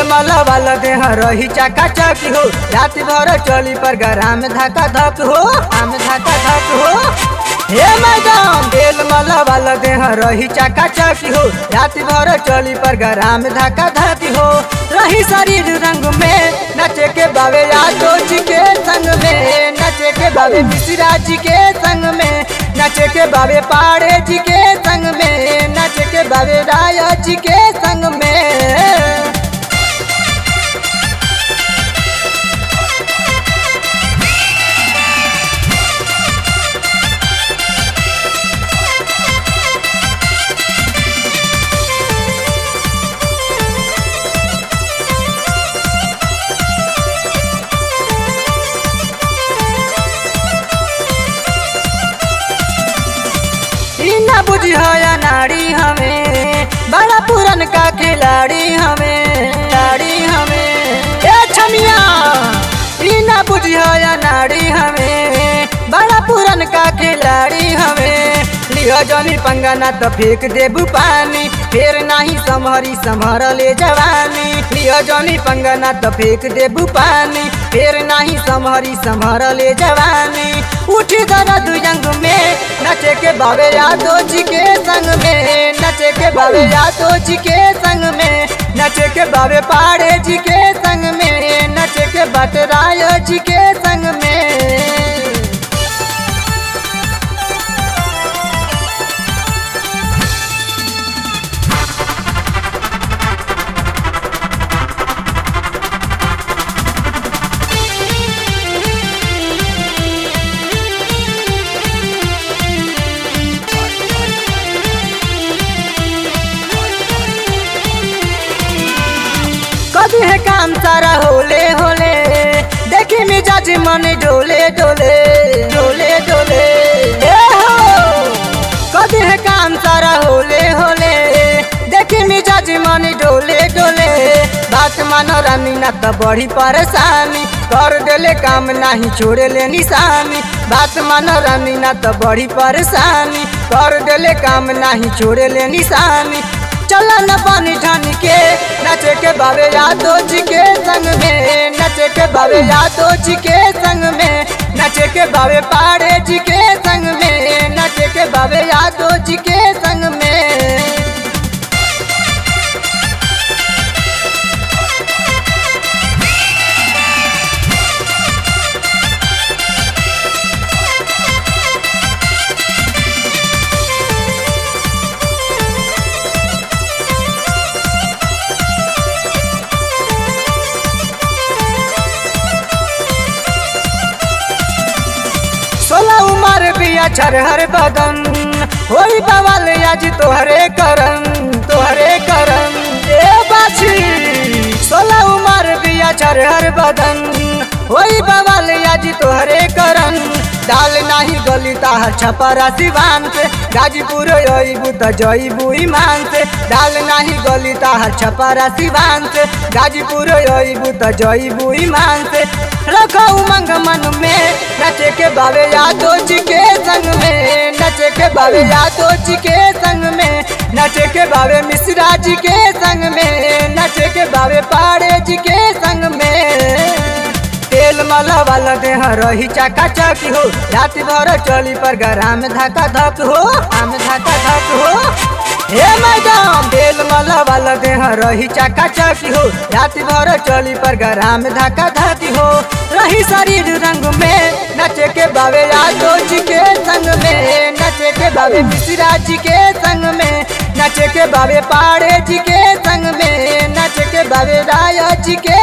मला वाला देह रही चाका चक हो रात भर चली पर गराम धक्का धक हो आम धक्का धक हो हे मैडम बेल मला वाला देह रही चाका चक हो रात भर चली पर गराम धक्का धक हो रही शरीर रंग में नचे के बाबे यादो जी के संग में नचे के बाबे मिश्रा जी के संग में नचे के बाबे पाड़े जी के संग में नचे के बाबे राय जी के संग में ई ना बुझी हो या नाड़ी हमें बड़ा पुरन का खिलाड़ी हमें खिलाड़ी हमें ए छमिया ई ना बुझी हो या नाड़ी हमें बड़ा पुरन का खिलाड़ी हमें लियो जनी पंगा ना तो फेंक देबू पानी फिर नहीं समहरी समहर ले जवानी लियो जनी पंगा ना तो फेंक देबू पानी फिर नहीं समहरी समहर ले जवानी उठी दर्द यंग में नचे के बाबे यादो जी के संग में नचे के बाबे यादो जी के संग में नचे के बाबे पाड़े जी के संग में नचे के बटराय जी के संग में कभी है काम सारा होले होले देखी मिजाज मन डोले डोले डोले डोले ए हो कभी है काम सारा होले होले देखी मिजाज मन डोले डोले बात मानो रानी ना तो बड़ी परेशानी कर देले काम नहीं छोड़े ले निशानी बात मानो रानी ना तो बड़ी परेशानी कर देले काम नहीं छोड़े ले निशानी चला न पानी ठान के नचे के बाबे यादो जी के संग में नचे के बाबे यादो जी के संग में नचे के बाबे पाड़े जी के संग में नचे के बाबे यादो जी के संग में सोलह उमर बिया छरहर बदन होई बवाल आज तोहरे करम तोहरे करम ए बाछी सोलह उमर बिया छरहर बदन होई बवाल आज तोहरे करम डाल नाही गली ताहर छपरा सिवान से गाजीपुर अइबू त जइबू ईमान से डाल नाही गली ताहर छपरा सिवान से गाजीपुर अइबू त जइबू ईमान से रखो उमंग मन में नचे के बाबे यादो जी के संग में नचे के बाबे यादो जी के संग में नचे के बाबे मिश्रा जी के संग में नचे के बाबे पाड़े जी के संग में तेल मला वाला देह रही चाका चक हो रात भर चली पर गराम धक्का धक हो आम धक्का धक हो हे मैडम तेल मला वाला देह रही चाका चक हो रात भर चली पर गराम धक्का धक हो रही शरीर रंग में नचे के बाबे यादो जी के संग में नचे के बाबे मिश्रा जी के संग में नचे के बाबे पाड़े जी के संग में नचे के बाबे राय जी के